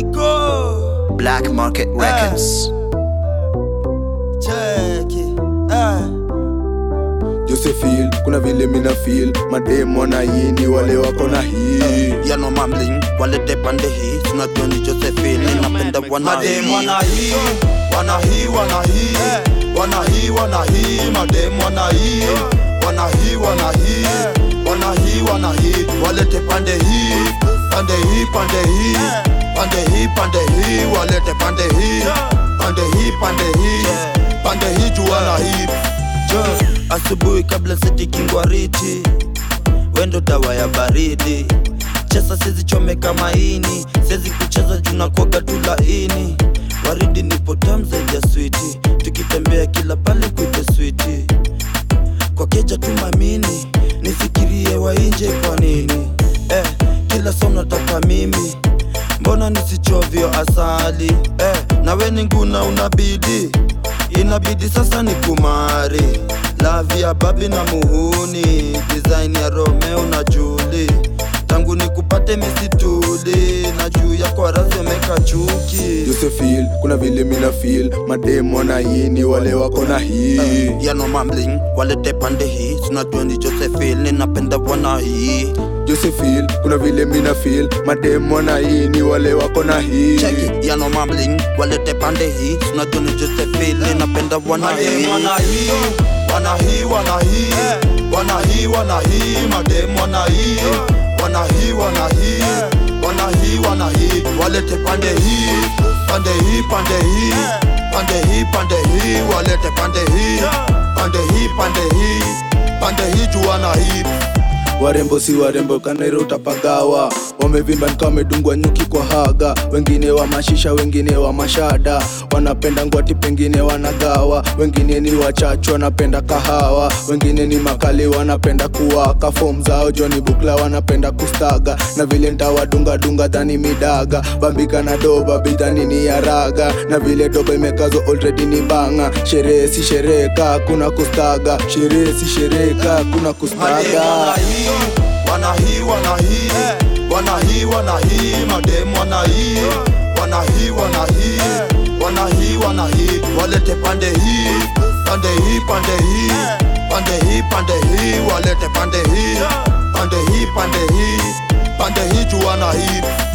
Rico Black Market Records. cheki eh. Josephine, kuna vile mina feel madem wanaini wale wako na hii yano mamling walete pande hii tunajua ni Josephine napenda wana Madem wana hii wana hii wana hii wana hii wana hii madem wana hii wana hii wana hii wana hii wana hii walete pande hii pande hii pande hii pande hii pande hii walete pande hii pande hii pande hii pande hii juu wana hii Jo, asubuhi kabla sitikingwariti wendo dawa ya baridi chesa sizi chomeka maini siezi kucheza juna koga tu laini waridi nipo tam zaidi ya switi tukitembea kila pale kuite switi kwa keja tu mamini nifikirie wainje kwa nini eh, kila saa nataka mimi mbona nisichovyo asali eh, nawe ni nguna unabidi inabidi sasa ni kumari lavi ya babi na muhuni design ya romeo na juli tangu nikupate misituli na juu ya kwarazi wameka chuki Josephine, kuna vile mina feel madem wanaini wale wako na hii yano mamling walete pande hii tunajua ni josephine napenda wana hii Josephine, kuna vile mina feel madem wanaini wale wako na hii cheki yano mamling walete pande hii tunajua ni josephine napenda wana hii Madem wana hii wana hii wana hii wana hii wana hii madem wana hii wana hii wana hii wana hii wana hii walete pande hii pande hii pande hii pande hii pande hii walete pande hii pande hii pande hii pande hii juu wana hii warembo si warembo kanairo utapagawa wamevimba nika wamedungwa nyuki kwa haga wengine wa mashisha wengine wa mashada wanapenda ngwati pengine wanagawa wengine ni wachachu wanapenda kahawa wengine ni makali wanapenda kuwaka fom zao joni bukla wanapenda kustaga na vile ntawadungadunga dhani midaga bambika na doba bidhani ni ya raga na vile doba imekazwa already ni banga sherehe si sherehe ka kuna kustaga sherehe si sherehe ka kuna Madem wana kustaga hii wana hii wana hii wana hii wana hii madem wana hii wana hii wana hii wana hii wana hii walete pande hii pande hii pande hii pande hii pande hii walete pande hii pande hii pande hii pande hii juu wana hii